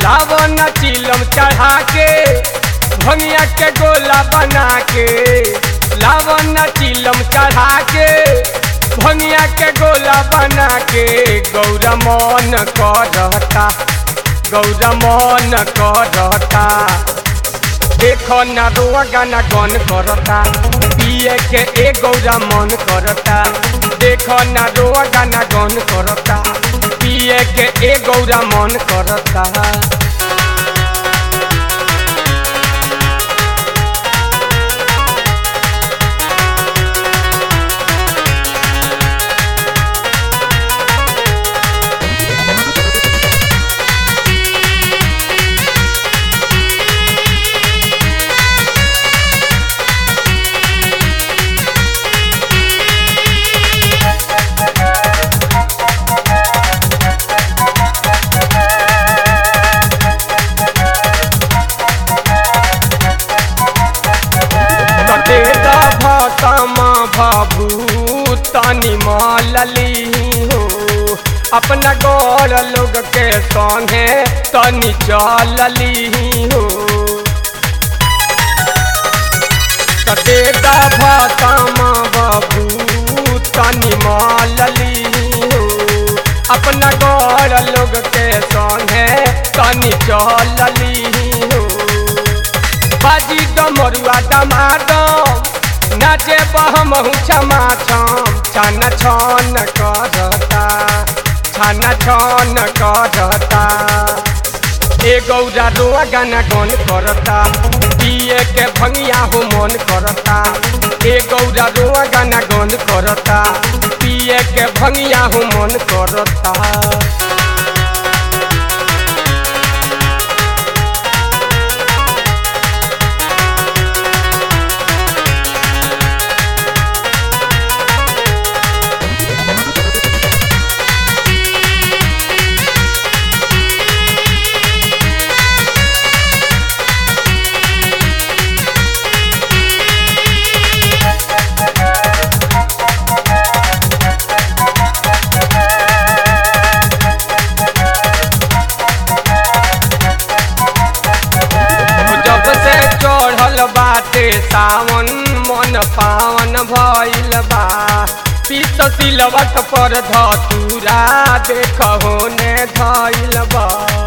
लावन चिलम चढ़ा के भंगिया के गोला बना के लावन चिलम चढ़ा के भंगिया के गोला बना के गौरा मन करता गौरा मन करता देखो ना रुआ गाना गन करता पिए के ए गौरा मन करता देखो ना रुआ गाना गन करता पिए के ए गौरा मन करता कटे भसमा भभू तनी मलली हो अपना गौर लोग के संगे तनी चलली हो कटे भसमा भभू तनी मलली हो अपना गौर लोग के संगे तनी चलली हो बाजी डमरुआ डमाडम नाचे बहमहु क्षमा छम छन छन करता छन छन करता ए गौरा रोआ गाना गन करता पिए के भंगिया हो मन करता ए गौरा रोआ गाना गन करता पिए के भंगिया हो मन करता जब से चढ़ल बाटे सावन मन पावन भइल बा पीत सिलवट पर धतूरा देख होने धइल बा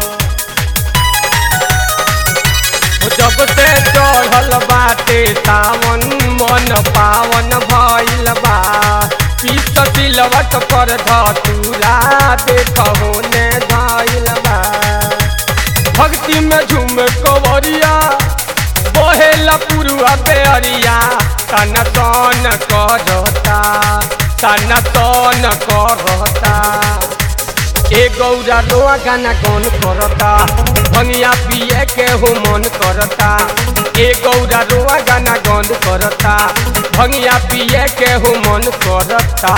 जब से चढ़ल बाटे सावन मन पावन भइल बा पीत सिलवट पर धतूरा देख होने धइल बा भक्ति में झूम कवरिया बहेला पुरुआ बेअरिया तन तन करता तन तन करता ए गौरा रोआ गाना गन करता भंगिया पिए के हो मन करता ए गौरा रोआ गाना गन करता भंगिया पिए के हो मन करता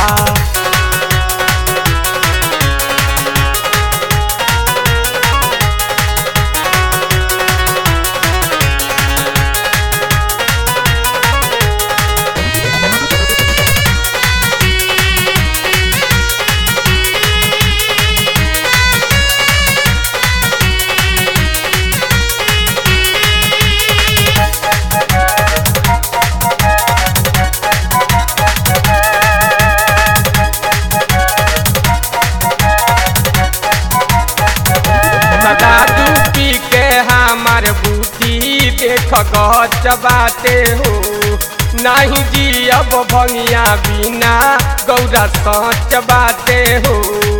दादू पी के हमार बूटी देख गच बाटे हो नहीं जियब भंगिया बिना गौरा सच बाटे हो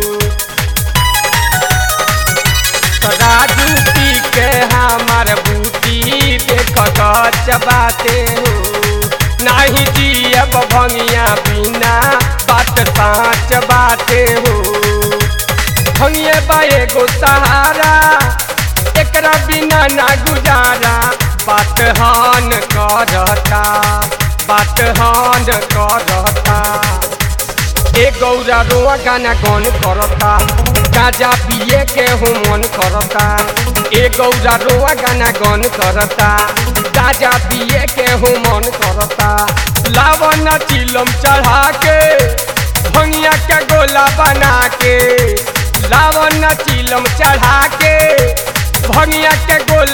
दादू पी के हमार बूटी देख गच बाटे हो नहीं जियब भंगिया बिना बात साँच बाटे हो भंगिए बा एगो सहारा एकरा बिना ना गुजारा बात हान करता बात हान करता ए गौरा रोआ गाना गन करता गाजा पिए के हो मन करता ए गौरा रोआ गाना गन करता गाजा पिए के हो मन करता लावन चिलम चढ़ा के भंगिया के गोला बना के लावन चिलम चढ़ा के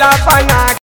बना